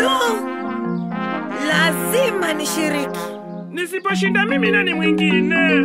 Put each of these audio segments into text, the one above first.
Du, lazima nishiriki. Nisiposhinda mimi nani mwingine?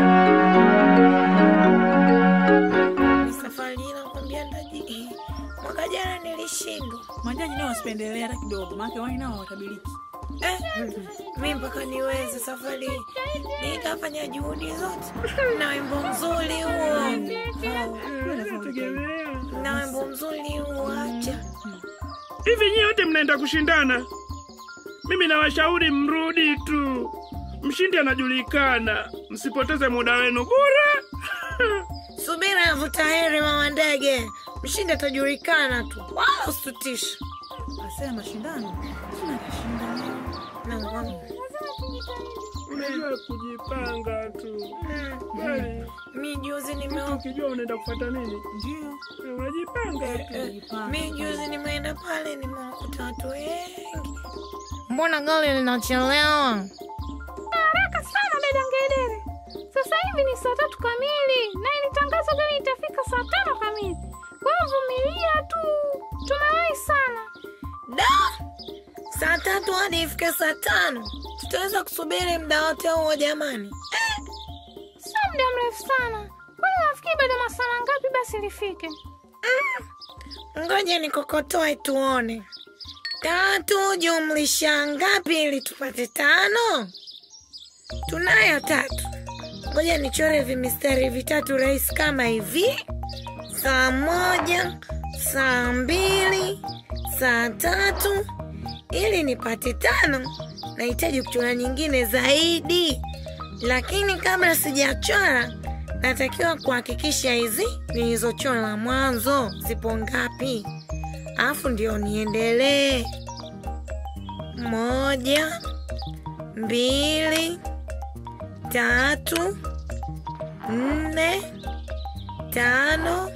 Safari hii nakwambia ndaji, mwaka jana nilishindwa. Majaji nao wasipendelee hata kidogo, maana wao nao watabiliki. Eh, mi mpaka niweze safari hii nitafanya juhudi zote, na wimbo mzuri huo, Tegemea. na wimbo mzuri huo, acha Hivi nyie wote mnaenda kushindana? Mimi nawashauri mrudi tu, mshindi anajulikana. Msipoteze muda wenu bure. subira yavuta heri, mama ndege. Mshindi atajulikana tu, wala usitutishe. Asema mashindano, sina kashinda leo. Na- Unajua kujipanga tu. Kweli, Mi juzi mtu nime ukijua unaenda kufuata nini, Ndio. eh, unajipanga tu. mi juzi nimeenda pale nimewakuta watu wengi. Mbona gari linachelewa? haraka sana dada Ngedere. Sasa hivi ni saa tatu kamili na ilitangazwa gari itafika saa tano kamili. Kwa hiyo vumilia tu, tumewahi sana. Da, saa tatu hadi ifike saa tano tutaweza kusubiri muda wote huo jamani? Sio muda mrefu sana. Kwani nafikiri bado masaa mangapi basi lifike? Ngoja nikokotoe tuone. Tatu jumlisha ngapi ili tupate tano? Tunayo tatu. Ngoja nichore vimistari vitatu rahisi kama hivi: saa moja, saa mbili, saa tatu. Ili nipate tano, nahitaji kuchora nyingine zaidi, lakini kabla sijachora, natakiwa kuhakikisha hizi nilizochora mwanzo zipo ngapi, alafu ndio niendelee. Moja, mbili, tatu, nne, tano.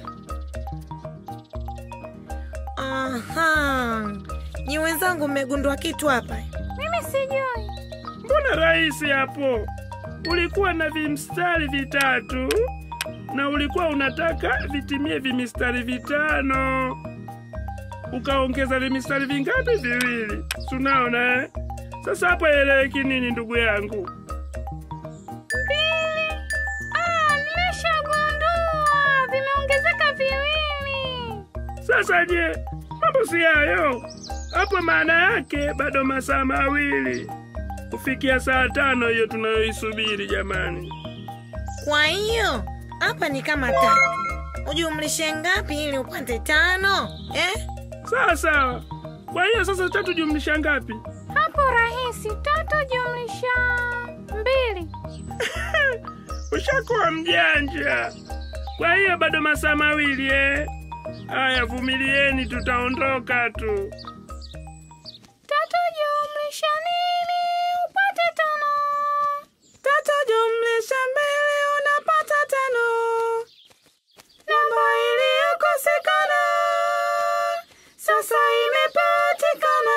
Aha, nyi wenzangu, mmegundua kitu hapa? Mimi sijui. Mbona rahisi hapo? Ulikuwa na vimstari vitatu na ulikuwa unataka vitimie vimistari vitano, ukaongeza vimistari vingapi? Viwili. Tunaona eh? Sasa hapo eleweki nini, ndugu yangu? Mbili. Ah, nimeshagundua. Vimeongezeka viwili. Sasa je, mambo si hayo hapo? Maana yake bado masaa mawili kufikia saa tano hiyo tunayoisubiri jamani. Kwa hiyo hapa ni kama tatu, ujumlishe ngapi ili upate tano eh? Sawa sawa. Kwa hiyo sasa tatu jumlisha ngapi? Hapo rahisi. Tatu jumlisha mbili. Ushakuwa mjanja. Kwa hiyo bado masaa mawili eh? Haya, vumilieni, tutaondoka tu. Tatu jumlisha nini upate tano. Tatu jumlisha mbili unapata tano. Namba iliyokosekana sasa imepatikana.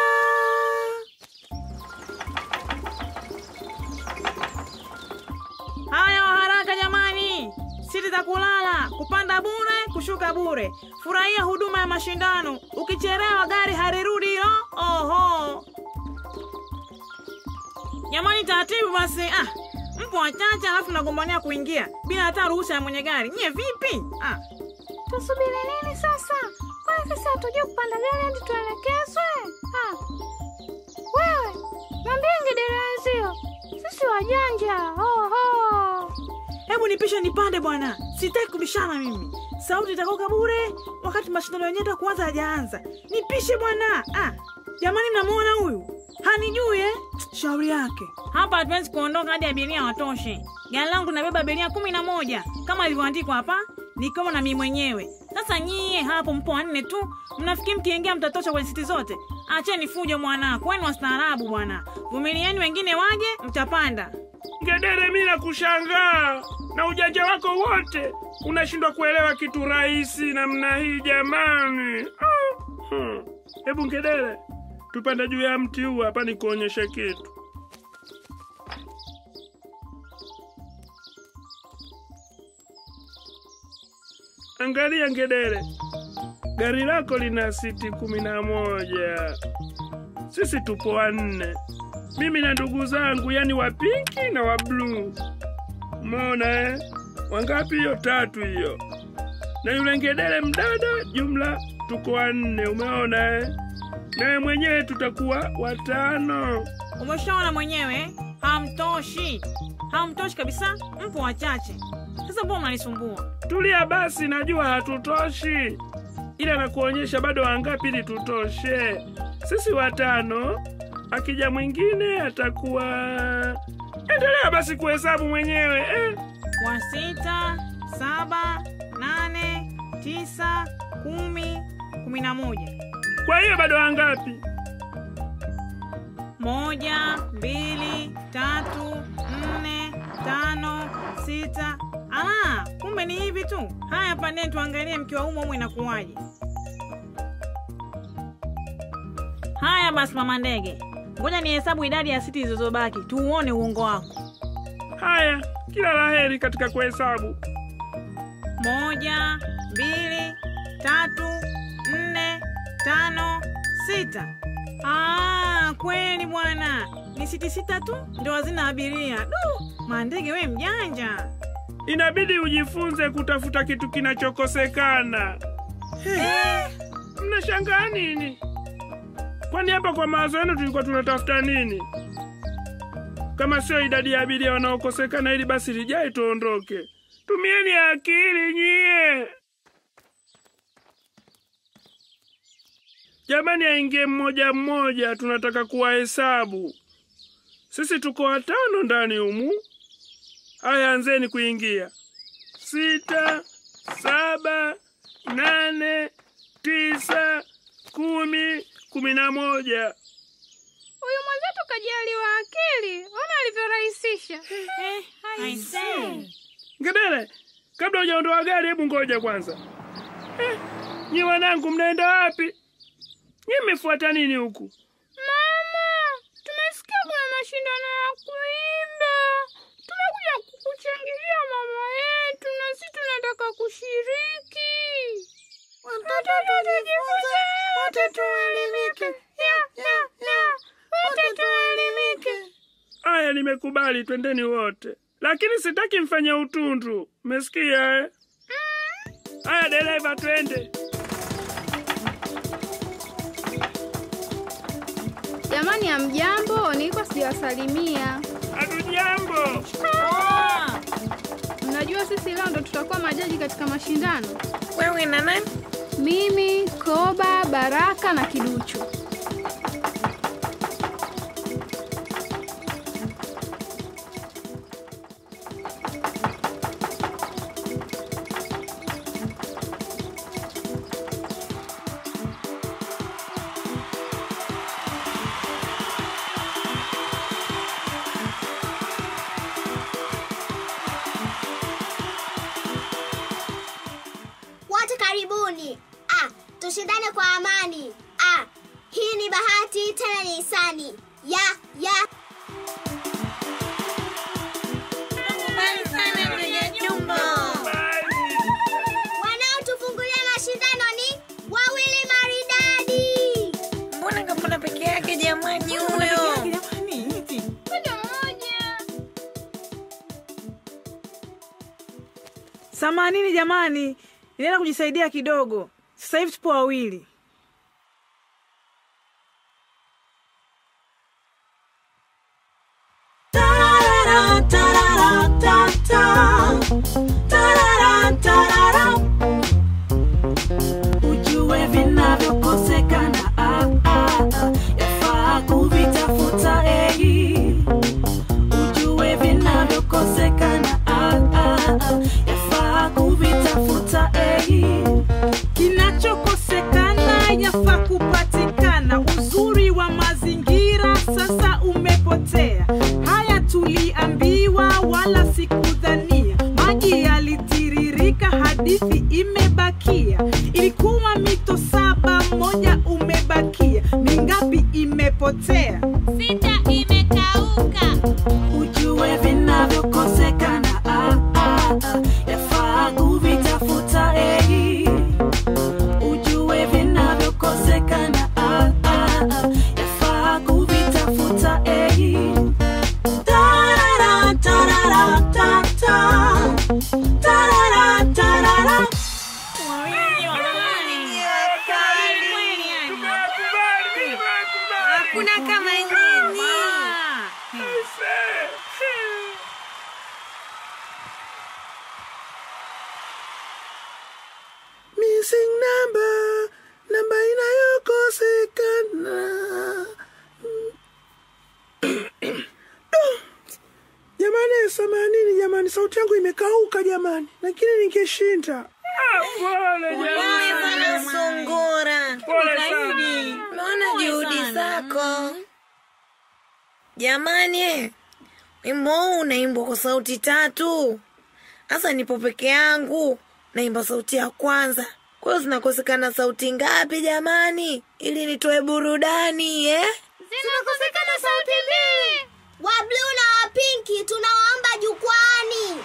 Haya, wa haraka jamani, siti za kulala, kupanda bure, kushuka bure. Furahia huduma ya mashindano. Ukichelewa gari harirudi hilo. Oho, jamani, taratibu basi. Ah, mpo wachache alafu nagombania kuingia bila hata ruhusa ya mwenye gari. Nyie vipi? Ah, Tusubiri nini sasa? Kwani sisi hatujui kupanda gari hadi tuelekezwe? Ah. Wewe, mwambie ngedere wenzio. Sisi wajanja. Oho. hebu nipishe nipande bwana, sitaki kubishana mimi. Sauti itakoka bure wakati mashindano yenyewe ndio kuanza hajaanza. Nipishe bwana. Ah, jamani, mnamuona huyu hanijui eh? Shauri yake. Hapa hatuwezi kuondoka hadi abiria watoshe. Gari langu nabeba abiria kumi na moja kama ilivyoandikwa hapa, nikiwemo na mimi mwenyewe. Sasa nyie hapo mpo wanne tu, mnafikiri mkiingia mtatosha kwenye siti zote? Acheni fujo mwana, kweni wastaarabu bwana. Vumilieni, wengine waje, mtapanda. Ngedere, mi nakushangaa na ujanja wako wote, unashindwa kuelewa kitu rahisi namna hii jamani. Ah, hmm. Hebu Ngedere, tupande juu ya mti huu hapa nikuonyeshe kitu. Angalia Ngedere, gari lako lina siti kumi na moja sisi tupo wanne, mimi na ndugu zangu, yani wa pinki na wa bluu. Umeona eh? Wangapi hiyo? Tatu hiyo, na yule ngedere mdada, jumla tuko wanne. Umeona eh? Nawe mwenyewe tutakuwa watano. Umeshaona mwenyewe, hamtoshi, hamtoshi kabisa, mpo wachache. Sasa mbona mnanisumbua? Tulia basi, najua hatutoshi, ila nakuonyesha bado wangapi ili tutoshe. Sisi watano, akija mwingine atakuwa. Endelea basi kuhesabu mwenyewe eh. wa sita, saba, nane, tisa, kumi, kumi na moja. Kwa hiyo bado wangapi? Moja, mbili, tatu, nne, tano, sita. Ah, kumbe ni hivi tu. Haya, pandeni tuangalie mkiwa humo humo inakuwaje. Haya basi, mama ndege, ngoja nihesabu idadi ya siti zilizobaki tuuone uongo wako. Haya, kila laheri katika kuhesabu. Moja, mbili, tatu, nne, tano, sita. Ah, kweli bwana, ni siti sita tu ndo hazina abiria. Du, mandege we mjanja. Inabidi ujifunze kutafuta kitu kinachokosekana. Mnashangaa nini? Kwani hapa kwa mawazo yenu tulikuwa tunatafuta nini? Kama sio idadi ya abiria wanaokosekana, ili basi lijae tuondoke. Tumieni akili nyie. Jamani, aingie mmoja mmoja, tunataka kuwahesabu. Sisi tuko watano ndani humu. Haya, anzeni kuingia. Sita, saba, nane, tisa, kumi, kumi na moja. Huyu mwenzetu kajaliwa akili, ona alivyorahisisha. Aisee. Ngedere, kabla hujaondoa gari, hebu ngoja kwanza. Eh, nyi wanangu, mnaenda wapi? Nyi mmefuata nini huku? Mama, tumesikia kuna mashindano ya kuimba. Tumekuja kukuchangilia mama yetu, na sisi tunataka kushiriki. Watoto tujifunze, wote tuelimike. Ya, ya, ya, wote tuelimike. Aya, nimekubali, twendeni wote, lakini sitaki mfanye utundu. Mmesikia eh? Aya, dereva, twende. Jamani, hamjambo, nilikuwa sijawasalimia. Hatujambo. Ah, Mnajua sisi leo ndo tutakuwa majaji katika mashindano. Wewe na nani? Mimi, Koba, Baraka na Kiduchu. Wote karibuni. Ah, tushindane kwa amani. Ah, hii ni bahati tena ni hisani. Ya, ya. Nakubali sana mwenye jumbo. Bali. Wanaotufungulia mashindano ni wawili maridadi. Mbona kapona peke yake jamani huyo? jamani, hivi. Moja moja. Samanini jamani, ninaenda kujisaidia kidogo. Sasa hivi tupo wawili. ujue vinavyokosekana ah, ah, ah, yafaa kuvitafuta ei ujue vinavyokosekana ah, ah, ah, yafaa kuvitafuta ei Kinachokosekana yafaa kupatikana. Uzuri wa mazingira sasa umepotea. Haya tuliambiwa, wala sikudhania. Maji yalitiririka, hadithi imebakia. Ilikuwa mito saba, moja umebakia. Mingapi imepotea? Sita imekauka. ujue vinavyokosekana ah, ah, ah, yafaa kuvitafuta ei ujue vinavyokosekana ah, ah, ah, yafaa hakuna kama nyinyi. Ah, hmm. Aise. missing number namba inayokosekana jamani samanini jamani sauti yangu imekauka jamani lakini ningeshinda Ah, Pole Pole jamani. sana sungura. Pole sana. Naona juhudi zako. Jamani, eh, wimbo huu unaimbwa kwa sauti tatu. Sasa nipo peke yangu, naimba sauti ya kwanza. Kwa hiyo zinakosekana sauti ngapi jamani, ili nitoe burudani eh? Zinakosekana sauti mbili. Wa bluu na wa pinki tunawaomba jukwani.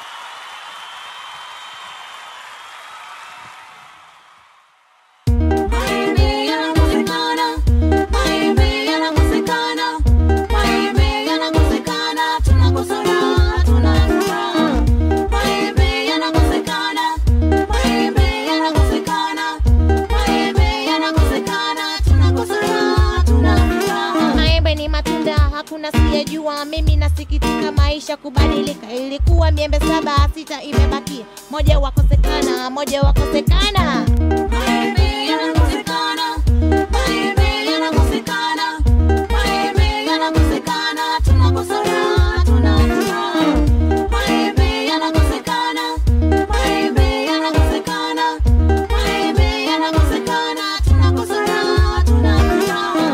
Maembe yanakosekana, maembe yanakosekana, maembe yanakosekana, tunakosa raha, tuna furaha. Maembe yanakosekana, maembe yanakosekana, maembe yanakosekana, tunakosa raha, tuna furaha. maembe ni matunda hakuna siyejua mimi nasikitika maisha kubadilika ilikuwa miembe saba sita imebakia moja wakosekana moja wakosekana Maembe yanakosekana, maembe yanakosekana, maembe yanakosekana, tunakosa raha, tuna furaha. Maembe yanakosekana, maembe yanakosekana, maembe yanakosekana, tunakosa raha, tuna furaha.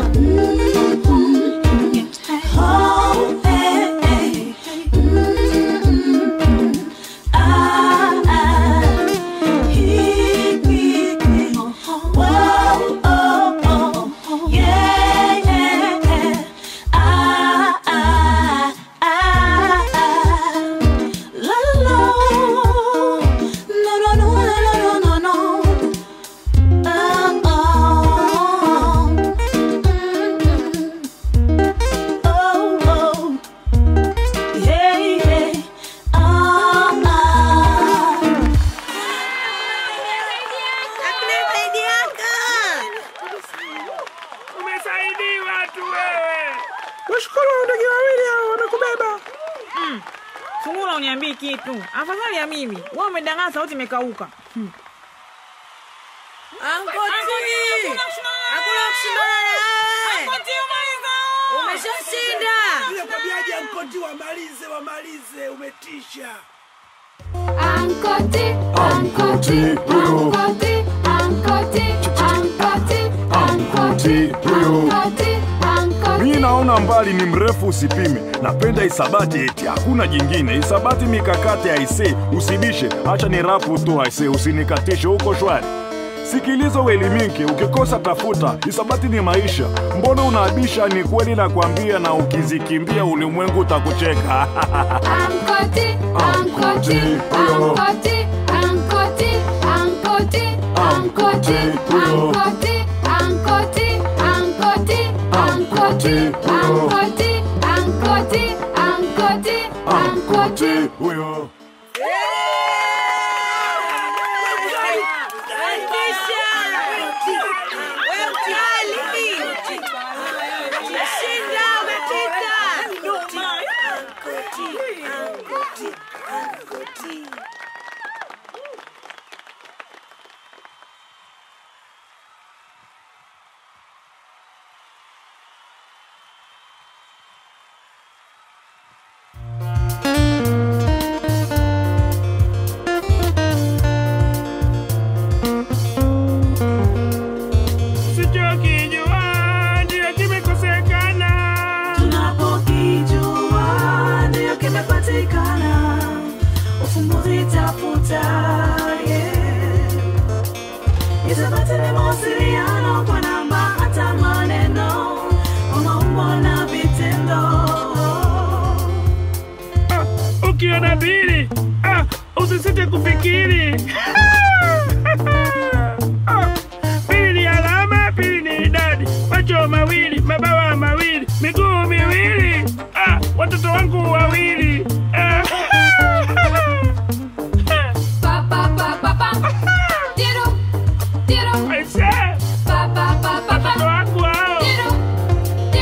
Oh, hey, hey. Mm, ah, ah. Hii, hii, hii. Whoa, oh, oh. Yeah, yeah, yeah. Ah, ah, ah, ah. La, la, la. No, no, no, no, no, no, no. Ah, oh. Mm, oh, oh. Yeah, yeah. Ah, ah. Hakuna zaidi yako. Umesaidiwa tu wewe. washukuru ndege wawili hao wamekubeba Sungura uniambii kitu, afadhali ya mimi. Wewe umedanganya, sauti imekauka. Hmm. Ankoti, hakuna kushindana na wewe. Umeshashinda. ile tabiaji ya mkoti wamalize wamalize umetisha Ankoti, ankoti, ankoti, ankoti, ankoti, ankoti, ankoti, ankoti. Mimi naona mbali ni mrefu usipime. Napenda isabati eti hakuna jingine. Isabati mikakati aise, usibishe. Acha ni rapu tu aise, usinikatishe huko shwari. Sikiliza uelimike, ukikosa tafuta. Isabati ni maisha. Mbona unaabisha? Ni kweli nakwambia, na ukizikimbia ulimwengu utakucheka. Ankoti, ankoti, ankoti, ankoti, ankoti, ankoti, ankoti, ankoti, ankoti, ankoti, ankoti, ankoti, ankoti, ankoti. Huyo. Sichokijua ndio kimekosekana. Tunapokijua ndio kimepatikana, ufumbuzi tafuta, yeah. Isabati ni mawasiliano kwa namba hata maneno, kwa maumbo na vitendo. Ah, ukiona bili ah, usisite kufikiri Ah, bili ni alama, bili ni idadi, macho mawili, mabawa mawili, miguu miwili, ah, watoto wangu wawili ah. Pa pa pa pa pa. Tiro, tiro. Aise, Pa pa pa pa watoto pa. wangu hao Tiro,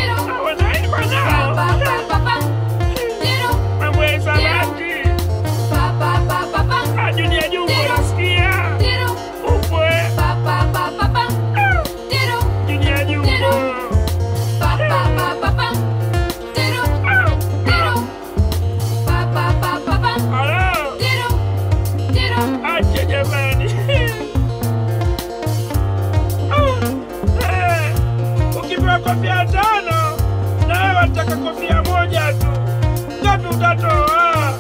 kofia tano na wewe wataka kofia moja tu. Ngapi utatoa?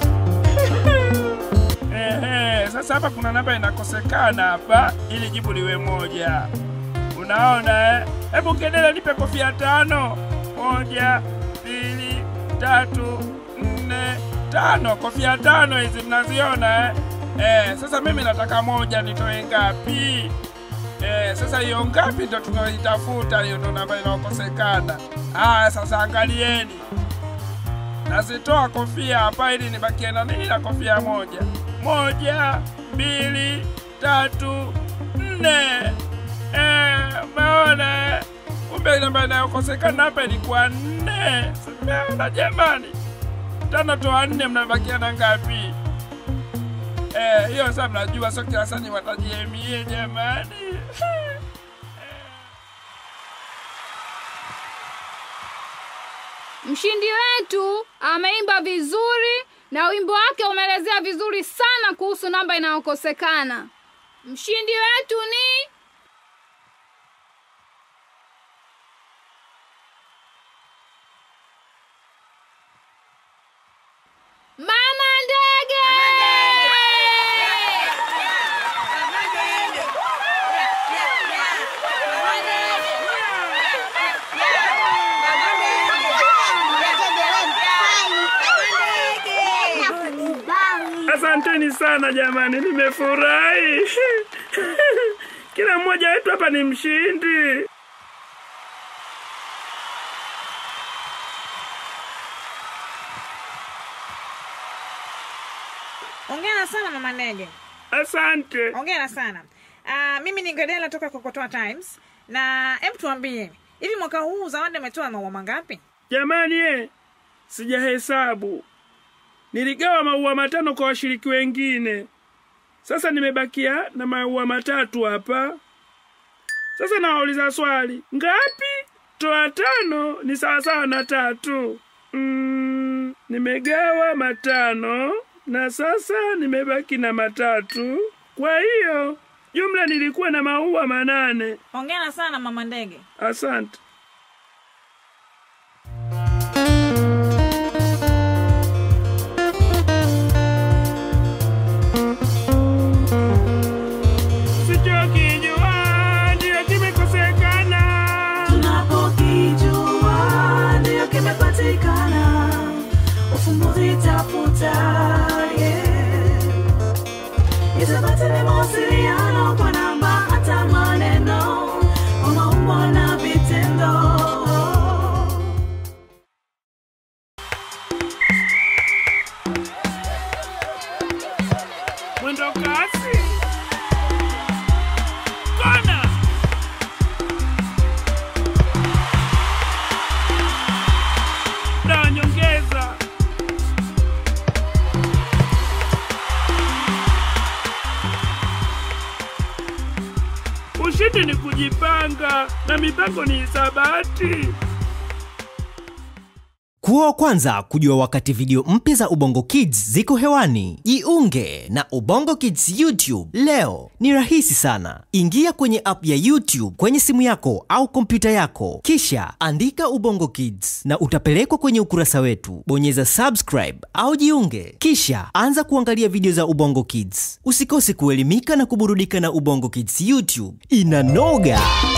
Ehe, sasa hapa kuna namba inakosekana hapa ili jibu liwe moja. Unaona eh? Hebu Kedele nipe kofia tano. Moja, mbili, tatu, nne, tano. Kofia tano hizi mnaziona eh? Eh, sasa mimi nataka moja nitoe ngapi? Eh, sasa hiyo ngapi ndo tunaitafuta, hiyo ndo namba inaokosekana. Haya, sasa angalieni, nazitoa kofia hapa ili nibakie na nini na kofia moja. Moja, mbili, tatu, nne. Eh, umeona? eh? Kumbe namba inayokosekana hapa ilikuwa nne. Simeona jamani, tano toa nne, mnabakia na ngapi? Eh, hiyo sasa mnajua, sio kila sani watajiemie jamani. Mshindi wetu ameimba vizuri na wimbo wake umeelezea vizuri sana kuhusu namba inayokosekana. Mshindi wetu ni Mama Ndege. Asanteni sana jamani, nimefurahi. Kila mmoja wetu hapa ni mshindi. Hongera sana mama Ndege, Asante. hongera sana. Uh, mimi ni Ngedela toka Kokotoa Times, na hebu tuambie hivi, mwaka huu Zawadi ametoa maua mangapi? Jamani eh, sijahesabu. Niligawa maua matano kwa washiriki wengine. Sasa nimebakia na maua matatu hapa. Sasa nawauliza swali, ngapi toa tano ni sawasawa na tatu? Mm, nimegawa matano na sasa nimebaki na matatu. Kwa hiyo jumla nilikuwa na maua manane. Hongera sana mama Ndege. Asante. Sichokijua ndiyo kimekosekana. tunapokijua ndiyo kimepatikana ufumbuzi tafuta yeah. itapata ni mawasiliano kwa namba hata maneno kwa maumbo na vitendo Mwendo kasi. Kona. Na nyongeza. Ushindi ni kujipanga na mipango ni hisabati. Kuwa wa kwanza kujua wakati video mpya za Ubongo Kids ziko hewani. Jiunge na Ubongo Kids YouTube leo. Ni rahisi sana. Ingia kwenye app ya YouTube kwenye simu yako au kompyuta yako, kisha andika Ubongo Kids na utapelekwa kwenye ukurasa wetu. Bonyeza subscribe au jiunge, kisha anza kuangalia video za Ubongo Kids. Usikose kuelimika na kuburudika na Ubongo Kids YouTube. Inanoga!